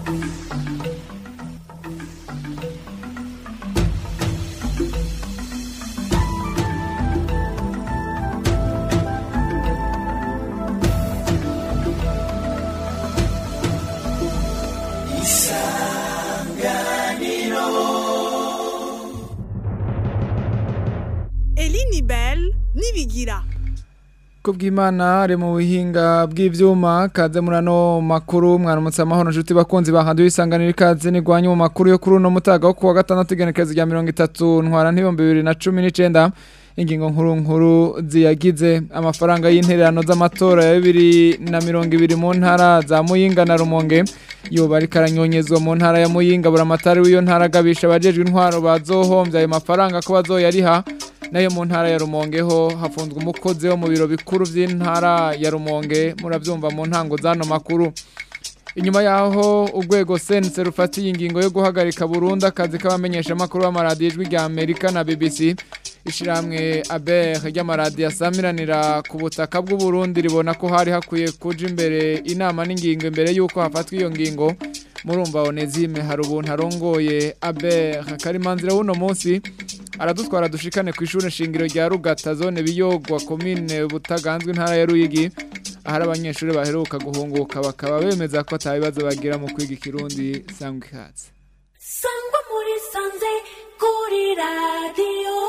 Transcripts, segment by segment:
Elini Bell nibigira kubw'imana ari mu buhinga bw'ivyuma kaze murano makuru mwaramutse amahoro nshuti bakunzi bahanduye isanganiro ikaze nigwanye mu makuru yo kuri uno mutaga wo kuwa gatandatu igenekerezo rya mirongo itatu ntwara ntibihumbi bibiri na cumi n'icenda ingingo nkuru nkuru ziyagize amafaranga y'intererano z'amatora ya bibiri na mirongo ibiri mu ntara za muyinga na rumonge yoba ariko aranyonyezwa mu ntara ya muyinga buramatari w'iyo ntara agabisha abajejwe intwaro bazohomvya ayo mafaranga ko bazoyariha nayo mu ntara ya rumonge ho hafunzwe umukozi wo mu biro bikuru by'intara ya rumonge murabyumva mu ntango z'ano makuru inyuma yaho urwego sense rufatiye ingingo yo guhagarika burundu akazi k'abamenyeshamakuru b'amaradiyo ijwi rya amerika na bbc ishyirahamwe aber ry'amaradiyo asamiranira ku butaka bw'uburundi ribona ko hari hakwiye kuja imbere inama n'ingingo imbere y'uko hafatwa iyo ngingo murumva onezime hari ubuntu arongoye aber karimanzira w'uno munsi aradutwara dushikane ku ishuri shingiro rya rugata zone biyogwa komine butaganzwe intara ya ruyigi ahari abanyeshuri baheruka guhunguka bakaba bemeza ko atabibazo bagira mu kwiga ikirundi sangwa ikatse sangwa muri sanze kuri radiyo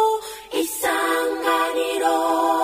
isanganiro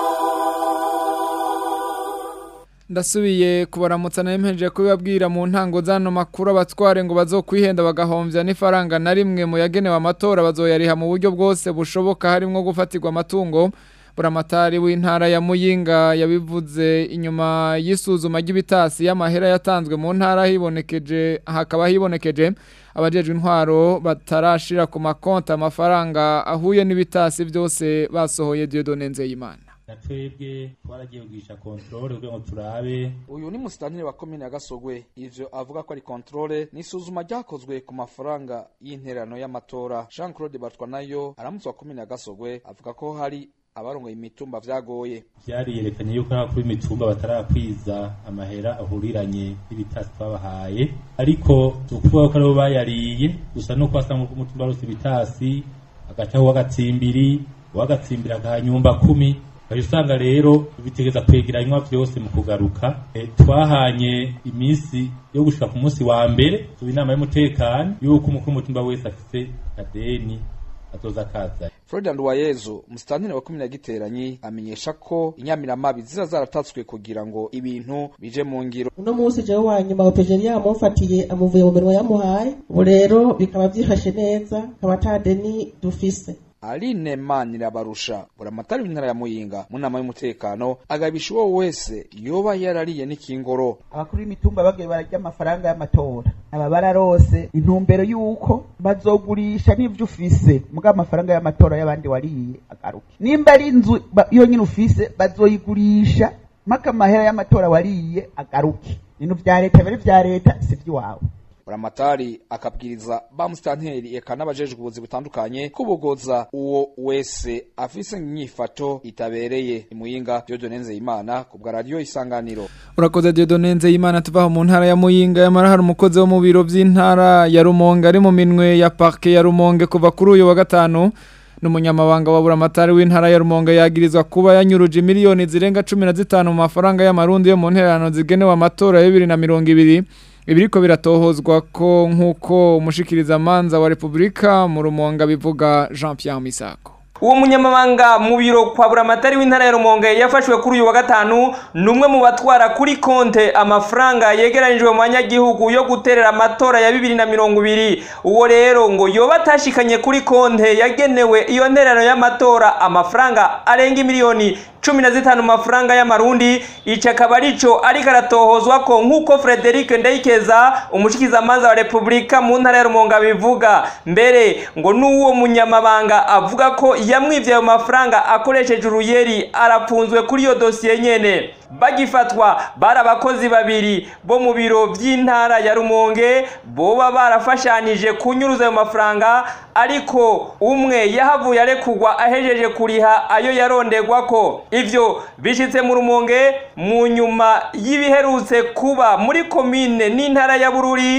ndasubiye kubaramutsa nempeje kubibabwira mu ntango zano makuru abatware ngo bazokwihenda bagahomvya n'ifaranga na rimwe mu yagenewe amatora bazoyariha mu buryo bwose bushoboka harimwo gufatirwa amatungo buramatari w'intara ya muyinga yabivuze inyuma y'isuzuma ry'ibitasi y'amahera yatanzwe mu ntara hibonekeje hakaba hibonekeje abajejwe intwaro batarashira ku makonti amafaranga ahuye n'ibitasi byose basohoye Dieudonne Nzeyimana na twebwe twaragiye kugisha kontrole kugira ngo turabe uyu ni musitantire wa komine ya gasogwe ivyo avuga ko ari kontrole n'isuzuma ryakozwe ku mafaranga y'intererano y'amatora jean claude batwanayo aramutse wa komine ya gasogwe avuga ko hari abarongoye imitumba vyagoye vyariyerekanye yuko abakuru b'imitumba batarakwiza amahera ahuriranye n'ibitasi twabahaye ariko ukuvuga ko aribo bayariye gusa nuko wasanga ko umutumba wose ibitasi agacaho uw'agatsimbiri uw'agatsimbiri agaha nyumba kumi Bari usanga rero bitegeza kwegeranywa vyose mu kugaruka e, twahanye iminsi yo gushika ku munsi wa mbere tuba inama y'umutekano yuko umukuru w'umutumba wese afise kadeni azoza kaza Florian Nduwayezu musitantire wa komine ya Giteranyi amenyesha ko inyamiramabi ziza zaratatswe kugira ngo ibintu bije mu ngiro uno munsi jewe wa nyuma opejeri yamufatiye amuvuye mu minwa yamuhaye ubu rero bikaba byifashe neza akaba ata deni dufise Aline Manirabarusha buramatari w'intara ya Muyinga mu nama y'umutekano agabisha uwo wese yoba yarariye n'ikingoro abakuru b'imitumba bagiye bararya amafaranga y'amatora aba bararose intumbero y'uko bazogurisha n'ivyo ufise muga amafaranga y'amatora y'abandi wariye agaruke nimba ari inzu ba- yonyine ufise bazoyigurisha mpaka amahera y'amatora wariye agaruke ibintu vya leta biba ari vya leta si ivy'iwawe buramatari akabwiriza ba musitanteri eka n'abajejwe ubuzi butandukanye kubogoza uwo wese afise inyifato itabereye imuyinga Dieudonne Nzeyimana ku bwa radio isanganiro urakoze Dieudonne Nzeyimana tuvaho mu ntara ya Muyinga yamara hari umukozi wo mu biro by'intara ya Rumonge ari mu minwe ya parke ya Rumonge kuva kuri uyu wa gatanu n'umunyamabanga wa buramatari w'intara ya Rumonge yagirizwa kuba yanyuruje miliyoni zirenga 15 mu mafaranga y'amarundi yo mu ntererano zigenewe amatora ya 2020 ibiriko biratohozwa ko nk'uko umushikiriza manza wa Republika mu Rumonge bivuga Jean Pierre Misako uwo munyamabanga mu biro kwa buramatari w'intara ya rumonge yafashwe kuri uyu wa gatanu ni umwe mu batwara kuri konte amafaranga yegeranijwe mu banyagihugu yo guterera amatora ya bibiri na mirongo ibiri uwo rero ngo yoba atashikanye kuri konte yagenewe iyo ntererano y'amatora amafaranga arenga miliyoni cumi na zitanu mu mafaranga y'amarundi ico akaba arico ariko aratohozwa ko nk'uko frederic ndayikeza umushikizamanza wa repubulika mu ntara ya rumonge abivuga mbere ngo n'uwo munyamabanga avuga ko yamwivye ayo mafaranga akoresheje uruyeri arapfunzwe kuri iyo dosiye nyene bagifatwa bari abakozi babiri bo mu biro by'intara ya rumonge boba barafashanije kunyuruza ayo mafaranga ariko umwe yahavuye arekugwa ahejeje kuriha ayo yaronderwa ko ivyo bishitse mu rumonge mu nyuma y'ibiherutse kuba muri komine n'intara ya bururi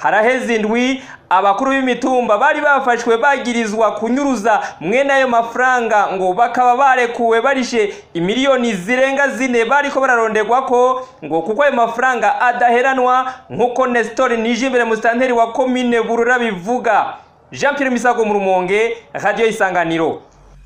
haraheze indwi abakuru b'imitumba bari bafashwe bagirizwa kunyuruza mwene ayo mafaranga ngo bakaba barekuwe barishe imiliyoni zirenga zine bariko bararonderwa ko ngo kuko ayo mafaranga adaheranwa nk'uko Nestor Nijimbere musitanteri wa komine Burura bivuga Jean Pierre Misago mu Rumonge Radio Isanganiro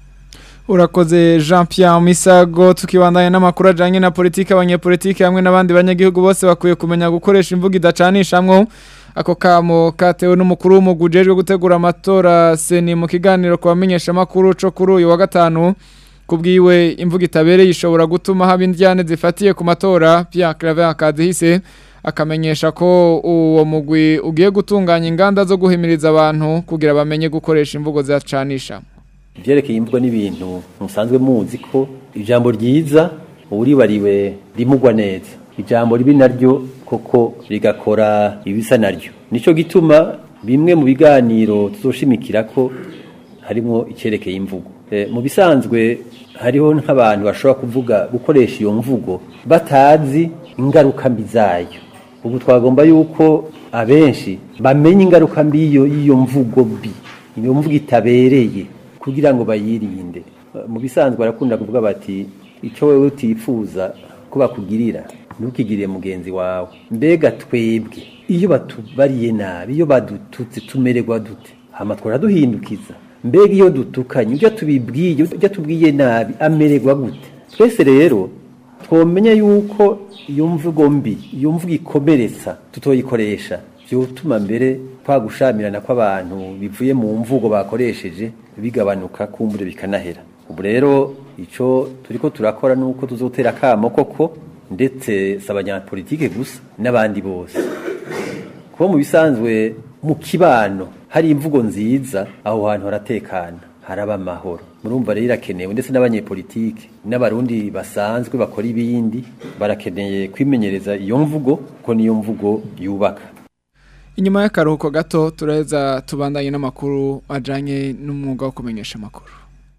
Urakoze Jean Pierre Misago tukibandanya n'amakuru ajanye na politike abanyepolitike hamwe n'abandi banyagihugu bose bakwiye kumenya gukoresha imvugo idacanishamwo ako kamo katewe n'umukuru w'umugwi ujejwe gutegura amatora seni mu kiganiro ku bamenyesha makuru co kuri uyu wa gatanu kubwiwe imvugo itabereye ishobora gutuma haba indyane zifatiye ku matora Pierre Claver akadihise akamenyesha ko uwo mugwi ugiye gutunganya inganda zo guhimiriza abantu kugira bamenye gukoresha imvugo zidacanisha ivyerekeye imvugo n'ibintu musanzwe muzi ko ijambo ryiza uwuribariwe rimugwa neza ijambo ribi naryo koko rigakora ibisa naryo nico gituma bimwe mu biganiro tuzoshimikira ko harimo icyerekeye imvugo e, mu bisanzwe hariho nk'abantu bashobora kuvuga gukoresha iyo mvugo batazi ingaruka mbi zayo ubu twagomba yuko abenshi bamenya ingaruka mbi y'iyo y'iyo mvugo mbi iyo mvugo itabereye kugira ngo bayirinde mu bisanzwe barakunda kuvuga bati icyo wowe utifuza ko bakugirira ntukigirire mugenzi wawe mbega twebwe iyo batubariye nabi iyo badututse tumererwa dute hama twaraduhindukiza mbega iyo dutukanye ujya tubibwiye ujya tubwiye nabi amererwa gute twese rero twomenya yuko iyo mvugo mbi iyo mvugo ikomeretsa tutoyikoresha byotuma mbere twagushamirana kw'abantu bivuye mu mvugo bakoresheje bigabanuka kumbure bikanahera ubu rero icyo turiko turakora nuko tuzotera akamo koko ndetse si abanyapolitike gusa n'abandi bose kuba mu bisanzwe mu kibano hari imvugo nziza aho hantu haratekana haraba amahoro murumva rero irakenewe ndetse n'abanyepolitike n'abarundi basanzwe bakora ibindi barakeneye kwimenyereza iyo mvugo kuko niyo mvugo yubaka inyuma y'akaruhuko gato turaheza tubandanye n'amakuru ajanye n'umwuga wo kumenyesha amakuru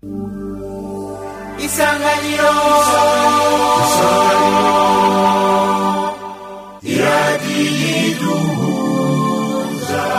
isanganiro iradiyo iduhuza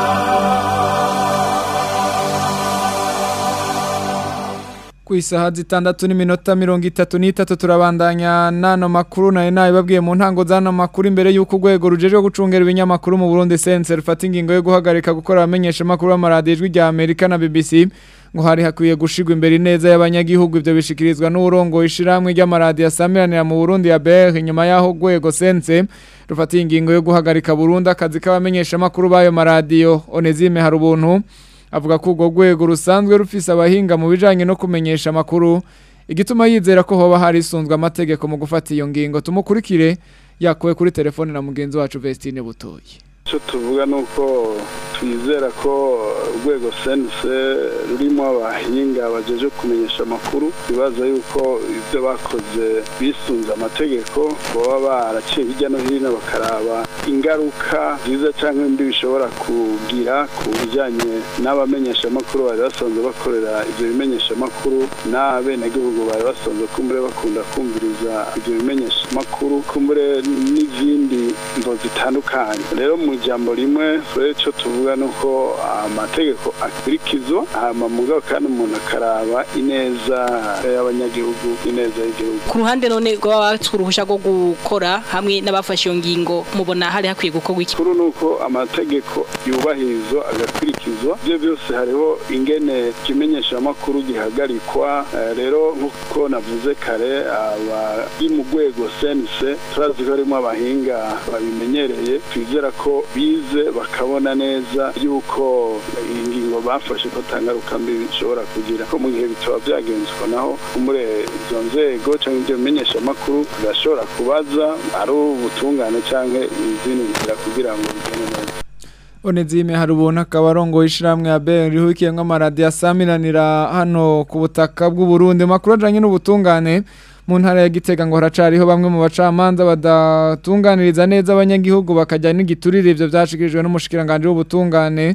ku isaha zitandatu n'iminota mirongo itatu n'itatu turabandanya n'ano makuru nayo nayo babwiye mu ntango z'ano makuru imbere y'uko urwego rujejwe gucungera ibinyamakuru mu Burundi sense rufata ingingo yo guhagarika gukora abamenyesha amakuru b'amaradiyo ijwi rya Amerika na BBC ngo hari hakwiye gushigwa imbere neza y'abanyagihugu ivyo bishikirizwa n'urongo ishiramwe ry'amaradiyo asamiranira mu Burundi ya BR inyuma yaho urwego sense rufata ingingo yo guhagarika Burundi akazi k'abamenyesha amakuru b'ayo maradiyo Onezime hari ubuntu avuga ko urwo rwego rusanzwe rufise abahinga mu bijanye no kumenyesha amakuru igituma yizera ko hoba hari isunzwe amategeko mu gufata iyo ngingo tumukurikire yakuwe kuri telefone na mugenzi wacu Vestine Butoyi icyo tuvuga ni uko twizera ko urwego sense rurimo abahinga bagejeje kumenyesha amakuru bibaza yuko ibyo bakoze bisunze amategeko baba baraciye hirya no hino bakaraba ingaruka nziza cyangwa mbi bishobora kugira ku bijyanye n'abamenyeshamakuru bari basanzwe bakorera ibyo bimenyeshamakuru n'abenegihugu bari basanzwe kumbure bakunda kumviriza ibyo bimenyeshamakuru kumbure n'izindi mvo zitandukanye rero mu ijambo rimwe rero icyo tuvuga ni uko amategeko akurikizwa hama mugabo kandi umuntu akaraba ineza y'abanyagihugu ineza y'igihugu ku ruhande none rwaba batswe uruhushya rwo gukora hamwe n'abafashe iyo ngingo mubona hari hakwiye gukorwa iki kuri ni uko amategeko yubahirizwa agakurikizwa ibyo byose hariho ingene ikimenyeshamakuru gihagarikwa rero nk'uko navuze kare abari mu rwego sense turazi ko harimo abahinga babimenyereye twizera ko bize bakabona neza yuko ingingo bafashe ko tangaruka mbi bishobora kugira ko mu gihe bitaba byagenzwa naho muri izo nzego cyangwa ibyo bimenyesha amakuru birashobora kubaza ari ubutungane cyangwa izindi nzira kugira ngo bigende neza Onezime hari ubuntu akaba arongoye ishiramwe ya BR rihukiyemwo amaradiyo asamiranira hano ku butaka bw'u Burundi makuru ajanye n'ubutungane mu ntara ya Gitega ngo haracariho bamwe mu bacamanza badatunganiriza neza abanyagihugu bakajya n'igiturire ivyo vyashikirijwe n'umushikiranganje w'ubutungane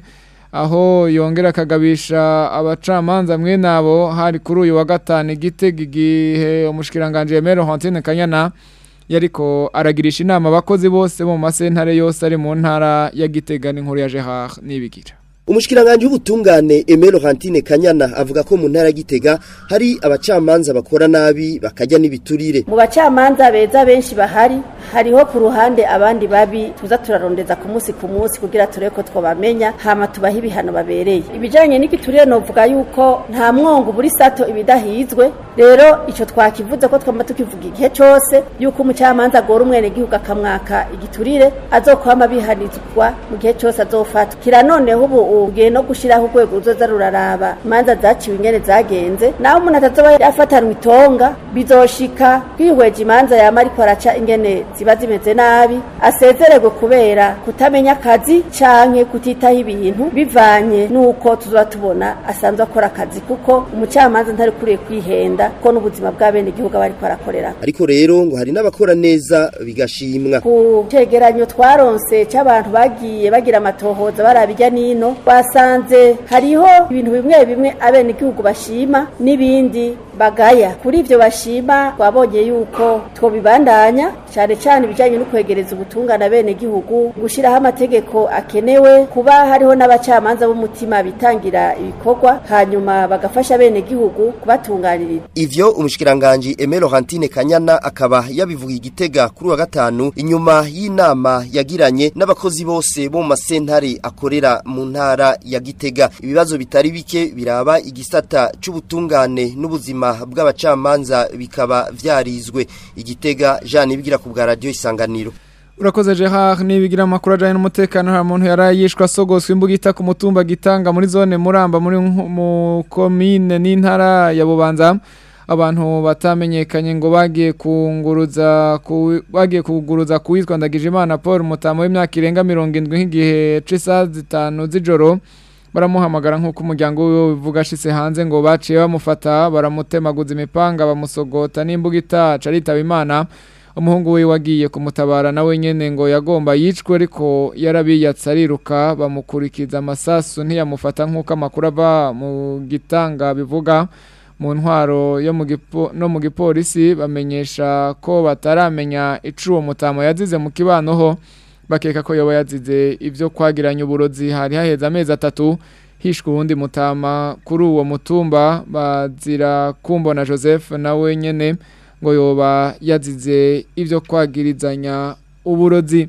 aho yongera akagabisha abacamanza mwe nabo hari kuri uyu wa gatanu Gitega igihe umushikiranganje Emero Hantine Kanyana yariko aragirisha inama abakozi bose bo mu masentare yose ari mu ntara ya Gitega n'inkuru ya Gerard nibigira Umushikiranganje w'ubutungane Aimé Laurentine Kanyana avuga ko mu ntara gitega hari abacamanza bakora nabi bakajya n'ibiturire. Mu bacamanza beza benshi bahari hariho ku ruhande abandi babi tuza turarondeza ku munsi ku munsi kugira turebe ko twabamenya hama tubaha ibihano babereye. Ibijanye n'igiturire novuga yuko nta mwongo buri sato ibidahizwe rero ico twakivuze ko twamba tukivuga igihe cose yuko umucamanza agora umwene gihugu akamwaka igiturire azokwama bihanizwa mu gihe cose azofatwa. Kira noneho ubu ugiye no gushiraho urwego ruzoza ruraraba imanza zaciwe ingene zagenze naho umuntu atazoba yafatanwa itonga bizoshika kwihweje imanza yama ariko araca ingene ziba zimeze nabi asezererwe kubera kutamenya akazi canke kutitaho ibintu bivanye n'uko tuzoba tubona asanzwe akora akazi kuko umucamanza ntari kuriye kwihenda ko n'ubuzima bw'abene igihugu aba ariko arakorera Ariko rero ngo hari n'abakora neza bigashimwa. ku cegeranyo twaronse c'abantu bagiye bagira amatohoza barabijya nino basanze hariho ibintu bimwe bimwe abene igihugu bashima n'ibindi bagaya kuri ivyo bashima twabonye yuko twobibandanya cyane cyane ibijanye no kwegereza ubutungane abene igihugu gushiraho amategeko akenewe kuba hariho n'abacamanza b'umutima bitangira ibikorwa hanyuma bagafasha abene igihugu kubatunganiriza Ivyo umushikiranganje Aimé Laurentine Kanyana akaba yabivuga igitega kuri wa gatanu inyuma y'inama yagiranye n'abakozi bose bo mu masentare akorera mu ntara ya Gitega ibibazo bitari bike biraba igisata c'ubutungane n'ubuzima bw'abacamanza bikaba vyarizwe igitega Jean ibigira ku bwa radio isanganiro Urakoze Gerard nibigira amakuru ajanye n'umutekano hari umuntu yarayishwa sogoswe imbugita ku mutumba gitanga muri zone Muramba muri nko- mu commune n'intara ya Bubanza abantu batamenyekanye ngo bagiye kunguruza ku- bagiye kuguruza kuwitwa Ndagijimana Paul mutamo w'imyaka irenga 70 nk'igihe c'isaha zitanu z'ijoro baramuhamagara nk'uko umuryango wiwe bivuga ashitse hanze ngo baciye bamufata baramutemaguza imipanga bamusogota n'imbugita caritaba imana umuhungu we wagiye kumutabara nawe nyene ngo yagomba yicwe ariko yarabiyatse ariruka bamukurikiza amasasu ntiyamufata nk'uko amakuru ava mu gitanga bivuga mu ntwaro yo mu gipo- no mu gipolisi bamenyesha ko bataramenya ico uwo mutamo yazize mu kibano ho bakeka ko yoba yazize ivyo kwagiranya uburozi hari haheze amezi atatu hishwe uwundi mutama kuri uwo mutumba bazira kumbona Joseph nawe nyene ngo yoba yazize ivyo kwagirizanya uburozi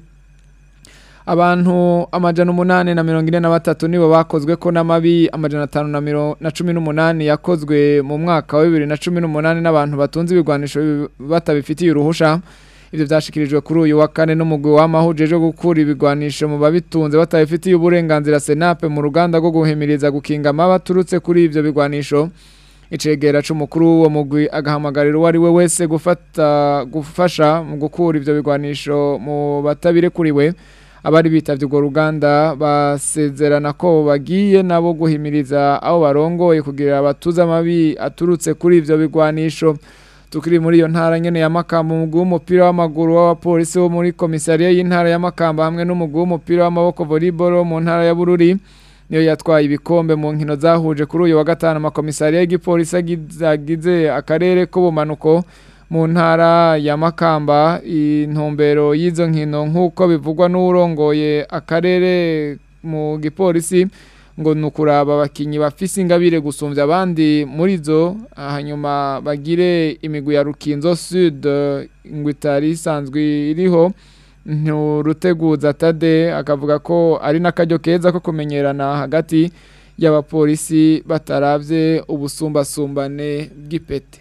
abantu amajana umunani na mirongo ine na batatu nibo bakozwe ko n'amabi amajana atanu na miro- na cumi n'umunani yakozwe mu mwaka wa bibiri na cumi n'umunani n'abantu batunze ibigwanisho bi- batabifitiye uruhusha ivyo vyashikirijwe kuri uyu wa kane n'umugwi w'amahuje jo gukura ibigwanisho mu babitunze batabifitiye uburenganzira senape mu ruganda rwo guhimiriza gukinga amaba aturutse kuri ivyo bigwanisho icegera c'umukuru w'uwo mugwi agahamagarira uwo ari we wese gufata gufasha mu gukura ivyo bigwanisho mu batabirekuriwe abari bitavye urwo ruganda basezerana ko bagiye nabo guhimiriza abo barongoye kugira abatuze amabi aturutse kuri ivyo bigwanisho tukiri muri iyo ntara nyene ya Makamba umugwi w'umupira w'amaguru w'abapolisi wo muri komisariya y'intara ya Makamba hamwe n'umugwi w'umupira w'amaboko volleyball wo mu ntara ya Bururi niyo yatwaye ibikombe mu nkino zahuje kuri uyu wa gatanu amakomisariya y'igipolisi agize agize akarere k'ubumanuko mu ntara ya Makamba intumbero y'izo nkino nk'uko bivugwa n'urongoye akarere mu gipolisi ngo ni ukuraba abakinnyi bafise ingabire gusumbya abandi muri zo hanyuma bagire imigwi ya rukinzo sud ngo itari isanzwe iriho nturuteguza tade akavuga ko ari n'akaryo keza ko kumenyerana hagati y'abapolisi bataravye ubusumbasumbane bw'ipete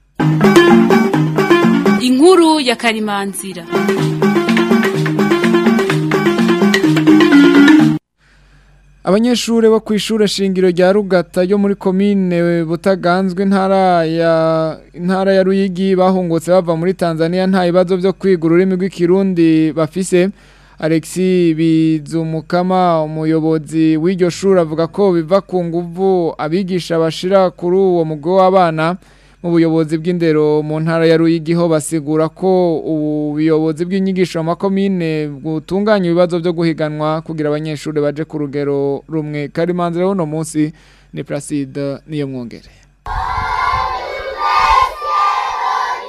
inkuru ya karimanzira Abanyeshure bo kw'ishure shingiro rya Rugata yo muri komine Butaganzwe intara ya intara ya Ruyigi bahungutse bava muri Tanzania nta bibazo byo kwiga ururimi rw'ikirundi bafise Alexi Bizumukama umuyobozi w'iryo shuri avuga ko biva ku nguvu abigisha bashira kuri uwo mugo w'abana mu buyobozi bw'indero mu ntara ya Ruyigi ho basigura ko ubuyobozi bw'inyigisho mu makomine butunganya ibibazo byo guhiganwa kugira abanyeshuri baje ku rugero rumwe karimanzira uno munsi ni Placide niyo mwongere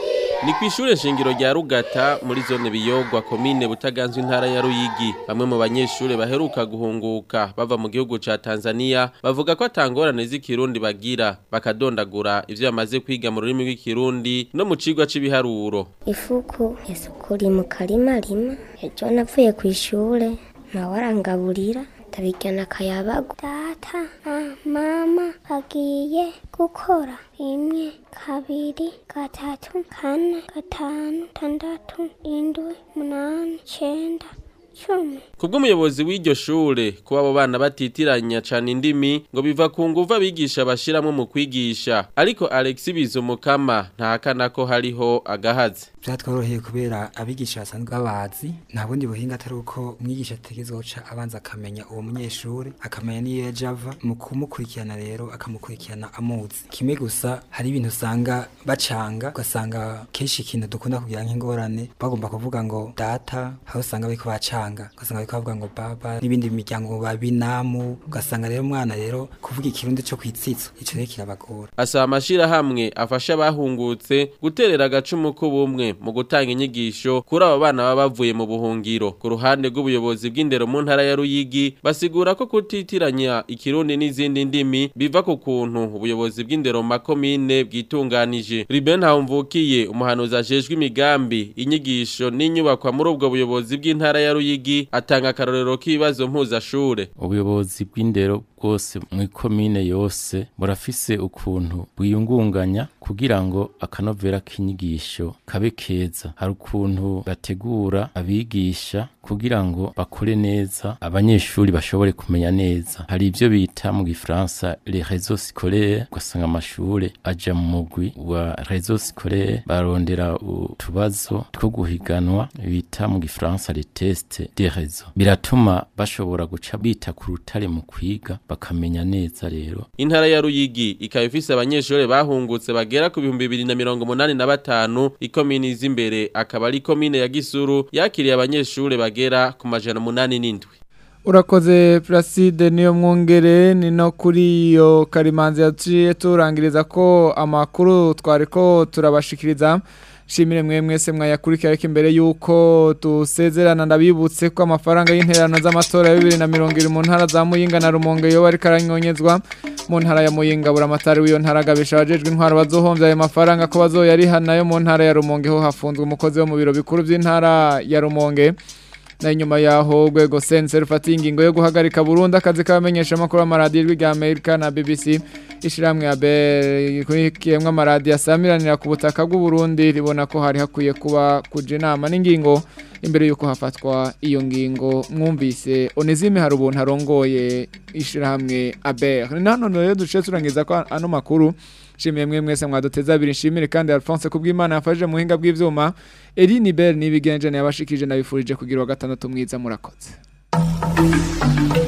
Ni kwishure shingiro rya Rugata muri zone biyogwa komine butaganzwe intara ya Ruyigi bamwe mu banyeshure baheruka guhunguka bava mu gihugu ca Tanzania bavuga ko atangorane z'ikirundi bagira bakadondagura ivyo bamaze kwiga mu rurimi rw'ikirundi no mu cigwa c'ibiharuro ifuku isukuri mu karima rima ejo navuye ku ishure nawe arangaburira ndabijyana akayabagu data na mama bagiye gukora rimwe kabiri gatatu kane gatanu tandatu indwi umunani icenda cumi Kubw'umuyobozi w'iryo shure kuba abo bana batitiranya cane indimi ngo biva ku nguvu abigisha bashiramwo mu kwigisha ariko Alex Bizumukama ntahakana ko hariho agahazi byatworoheye kubera abigisha basanzwe babazi nta bundi buhinga atari uko umwigisha ategezwa guca abanza akamenya uwo munyeshuri akamenya n'iyo yaje ava mu kumukurikirana rero akamukurikirana amuzi kimwe gusa hari ibintu usanga bacanga ugasanga kenshi ikintu dukunda kugira nk'ingorane bagomba kuvuga ngo data aho usanga bariko bacanga ugasanga bariko bavuga ngo baba n'ibindi miryango babinamu ugasanga rero umwana rero kuvuga ikirundi co kwitsitso ico rero kirabagora asaba amashirahamwe afasha abahungutse guterera agacumu k'ubumwe mu gutanga inyigisho kuri abo bana baba bavuye mu buhungiro ku ruhande rw'ubuyobozi bw'indero mu ntara ya Ruyigi basigura ko kutitiranya ikirundi n'izindi ndimi biva ku kuntu ubuyobozi bw'indero mu makomine bwitunganije Ruben Hawumvukiye umuhanuzi ajejwe imigambi inyigisho n'inyubakwa muri ubwo buyobozi bw'intara ya Ruyigi atanga akarorero k'ibibazo mpuzashure ubuyobozi bw'indero bwose mu ikomine yose burafise ukuntu bwiyungunganya kugira ngo akanovera k'inyigisho kabe keza hari ukuntu bategura abigisha kugira ngo bakore neza abanyeshuri bashobore kumenya neza hari ibyo bita mu gifaransa les réseaux scolaires ugasanga amashure aja mu mugwi wa réseaux scolaires barondera utubazo two guhiganwa bita mu gifaransa les tests des réseaux biratuma bashobora guca bita ku rutare mu kwiga bakamenya neza rero intara ya Ruyigi ikaba ifise abanyeshuri bahungutse bagera ku bihumbi bibiri na mirongo umunani na batanu ikomini z'imbere akaba ari komine ya Gisuru yakiriye abanyeshuri bagera ku majana umunani n'indwi urakoze Placide niyo mwongere ni no kuri iyo karimanzi yaciye turangiriza ko amakuru twari ko turabashikiriza shimire mwe mwese mwayakurikira ariko imbere yuko dusezerana ndabibutse ko amafaranga y'interano z'amatora ya bibiri na mirongo iri mu ntara za Muyinga na Rumonge yo bari karanyonyezwa mu ntara ya Muyinga buramatari w'iyo ntara agabisha abajejwe intwaro bazohomvya ayo mafaranga ko bazoyariha nayo mu ntara ya Rumonge ho hafunzwe umukozi wo mu biro bikuru by'intara ya Rumonge na nyuma yaho rwego sense rufata ingingo yo guhagarika burundu akazi k'abamenyesha amakuru y'amaradiyo ijwi rya Amerika na BBC ishiramwe ya kurikiyemwe amaradiyo asamiranira ku butaka bw'u Burundi ribona ko hari hakwiye kuba kuja inama n'ingingo imbere yuko hafatwa iyo ngingo mwumvise Onezime hari ubuntu arongoye ishiramwe Aber ni nano rero duce turangiza ko ano makuru shimiye mwe mwese mwaduteza abiri nshimire kandi Alphonse kubw'Imana yafashe mu hinga bw'ivyuma Eline Bell nibigenje yabashikije nabifurije kugira wa gatandatu mwiza murakoze